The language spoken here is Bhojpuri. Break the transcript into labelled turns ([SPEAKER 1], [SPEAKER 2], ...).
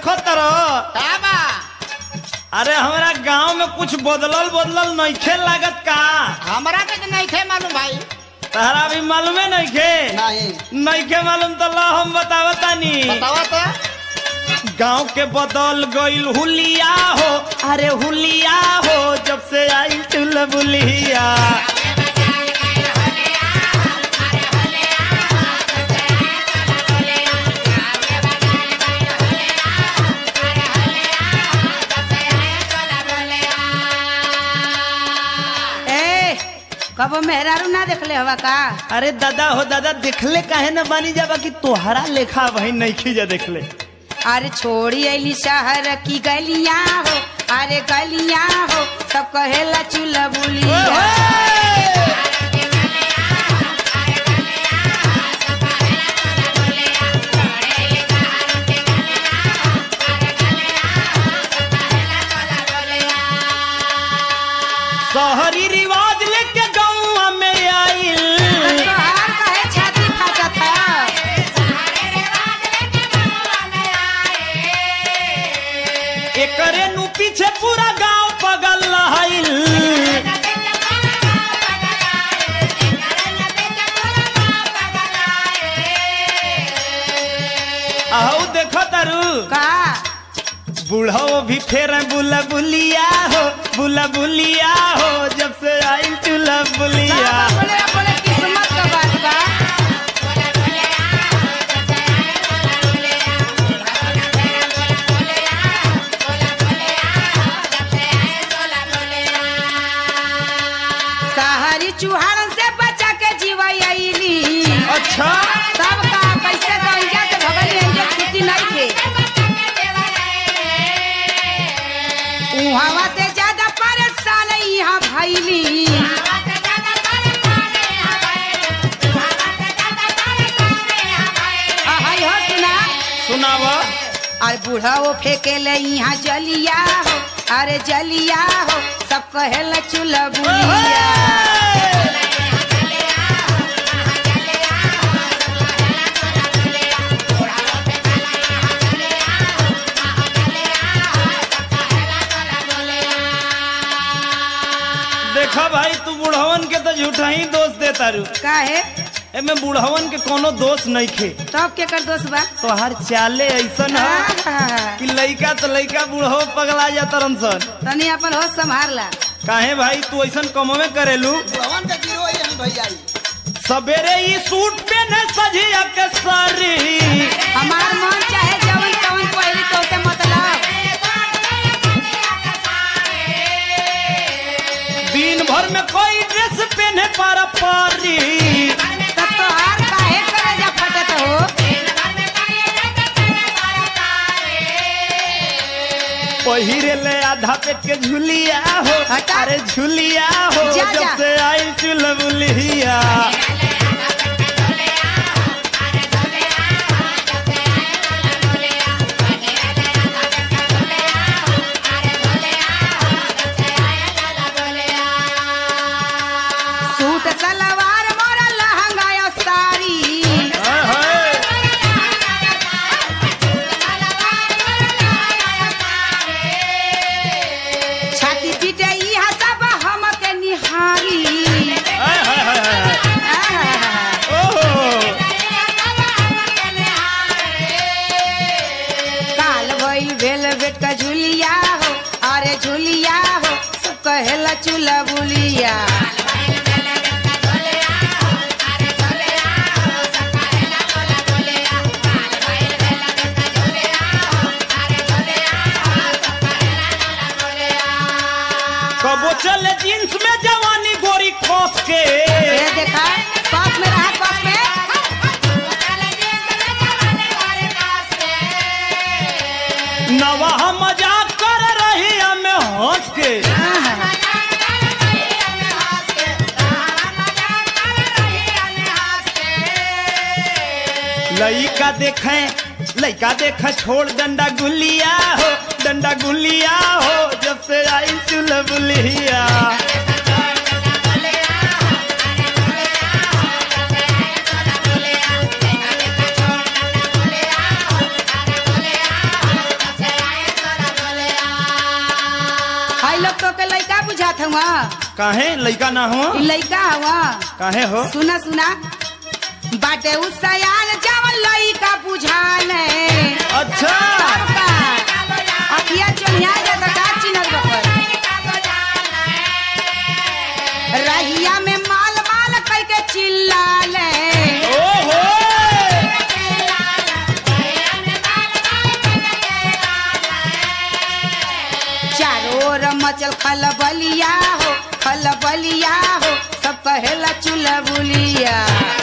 [SPEAKER 1] देखो तरो
[SPEAKER 2] का बा
[SPEAKER 1] अरे हमारा गांव में कुछ बदलल बदलल नइखे लागत का
[SPEAKER 2] हमरा के तो नहीं थे मालूम भाई
[SPEAKER 1] तहरा भी मालूमे नइखे
[SPEAKER 2] नहीं
[SPEAKER 1] नइखे मालूम तो ला हम बतावतानी
[SPEAKER 2] बतावा तो
[SPEAKER 1] गांव के बदल गईल हुलिया हो अरे हुलिया हो जब से आई चुलबुलिया
[SPEAKER 3] ए कबो मेहरारू ना देखले हवा का
[SPEAKER 1] अरे दादा हो दादा देखले काहे न बानी जाबा कि तोहरा लेखा वही नइखे जा देखले
[SPEAKER 3] अरे छोड़ी अली शहर की गलियां हो अरे गलियां हो सब कहेला चूल्हा बुलिया
[SPEAKER 1] शहरी रिवाज लेके गाँव में आइल
[SPEAKER 3] तोहार कहे छाती फाटत है
[SPEAKER 1] एकरे नु पीछे पूरा गांव पगल रहल आहू देखो तारू
[SPEAKER 3] का
[SPEAKER 1] बूढ़ो भी फेर बुला बुलिया हो बुला बुलिया हो जब से आई चूल्हा बुलिया
[SPEAKER 3] बोले बोले किस्मत का बात बा सहारी चूहान से बचा के जीवैली
[SPEAKER 1] अच्छा
[SPEAKER 3] तब का कैसे गंजा से भगल एंजे छुट्टी नहीं थे उहावा से ज्यादा परेशान यहाँ भैली आहै हो सुना
[SPEAKER 1] सुनावा
[SPEAKER 3] और बूढ़ा वो फेंके ले यहाँ जलिया हो अरे जलिया हो सब कहेला चूल्हा बुलिया
[SPEAKER 1] देखा भाई तू बुढ़वन के तो झूठा ही दोष दे तारू
[SPEAKER 3] काहे
[SPEAKER 1] एमे बुढ़वन के कोनो दोष नहीं खे
[SPEAKER 3] तब के कर दोस्त बा
[SPEAKER 1] तोहार चाले ऐसन है
[SPEAKER 3] आहा,
[SPEAKER 1] कि लइका तो लइका बूढ़ो पगला जाता सन
[SPEAKER 3] तनी अपन होश संभाल ला
[SPEAKER 1] काहे भाई तू ऐसन कमवे करेलू
[SPEAKER 2] भवन के गिरो यही भैया
[SPEAKER 1] सवेरे ही सूट पहने सजिया के सारी
[SPEAKER 3] हमार मन चाहे जवन तवन पहली तो से मतलब
[SPEAKER 1] दिन भर में कोई ड्रेस पहने पारा पारी
[SPEAKER 3] तब तो हार काहे करे जा फटत हो
[SPEAKER 1] पहिरे ले आधा पेट के झुलिया हो
[SPEAKER 3] हटा।
[SPEAKER 1] अरे झुलिया हो
[SPEAKER 3] जा,
[SPEAKER 1] जब
[SPEAKER 3] जा।
[SPEAKER 1] से आई चुलबुलिया
[SPEAKER 3] सूट सलवार मोरा लहंगा या साड़ी
[SPEAKER 1] हाय, हाय।
[SPEAKER 3] छाती पीटे इहा सब हम के निहारी
[SPEAKER 1] हाय, हाय, हाय, हाय।
[SPEAKER 3] आहा,
[SPEAKER 1] ओहो
[SPEAKER 3] काल भइल भेल बेट का झुलिया हो अरे झुलिया हो सब कहेला चूल्हा बुलिया
[SPEAKER 1] कबो चले जींस में जवानी गोरी खोस के
[SPEAKER 3] ये देखा पास में रहा पास में
[SPEAKER 1] नवाह मजाक कर रही हमें हंस के
[SPEAKER 3] आहा,
[SPEAKER 1] लइका देखे लइका देखे छोड़ डंडा गुलिया हो डंडा गुलिया हो जब से आई चुलबुलिया
[SPEAKER 3] हुआ
[SPEAKER 1] काहे लइका ना हो
[SPEAKER 3] इ लइका हुआ
[SPEAKER 1] काहे हो
[SPEAKER 3] सुना सुना बाटे उ सयान जवन लइका बुझाले
[SPEAKER 1] अच्छा
[SPEAKER 3] तब का अखिया चोनिया जाता का चिन्हत बकर रहिया में माल माल कह के चिल्लाले
[SPEAKER 1] ओहो
[SPEAKER 3] चारों ओर मचल खलबलिया हो खलबलिया हो सब कहेला चुलबुलिया